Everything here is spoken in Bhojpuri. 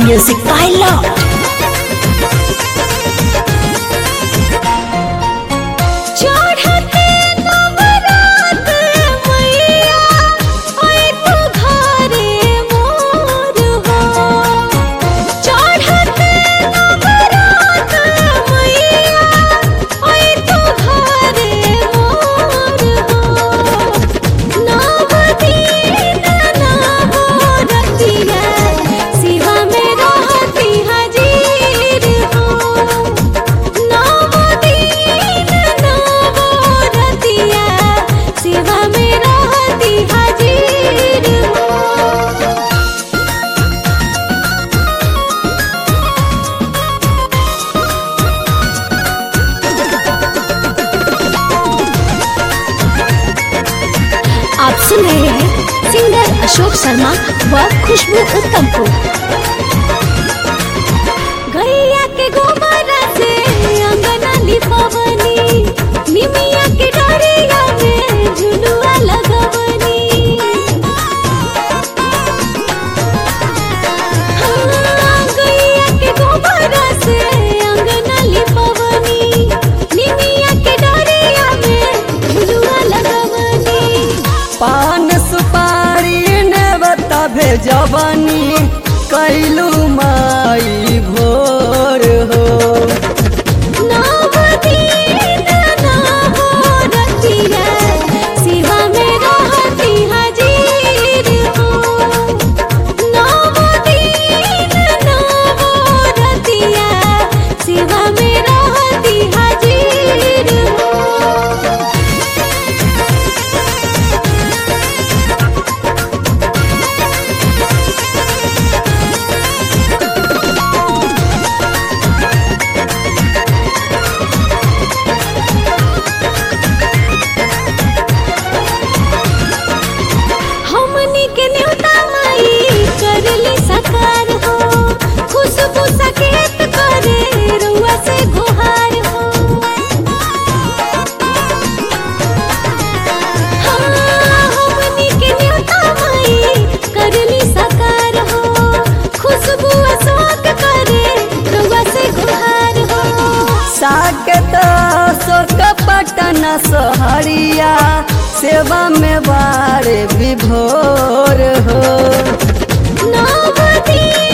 Music by Lord. चढ़ते नवरात मैया ओए तू घरे मोर हो चढ़ते नवरात मैया ओए तू घरे मोर हो नव दिन नव रतिया शिवा में रहती हाजिर हो नव दिन नव रतिया शिवा में रहती हाजिर हो आप सुन रहे हैं सिंगर अशोक शर्मा व खुशबू उत्तम को गैया के गोबर से अंगना लिपवनी निमिया के डरिया में झुलुआ लगवनी हाँ, गैया के गोबर से अंगना लिपवनी निमिया के डरिया में झुलुआ लगवनी पान सुपारी ने बता भेजबनी कैलू माई भोर हो नव दिन नव रतिया शिवा में रहती हाजिर हो नव दिन नव रतिया शिवा में रहती हाजिर हो हमनी के न्योता माई करली सकार हो खुशबू सकेत करे रुआ से गुहार हो हाँ, हमनी के न्योता माई करली सकार हो खुशबू अशोक करे रुआ से गुहार हो साकेत अशोक पटन सहरिया सेवा में बारे विभोर हो नव दिन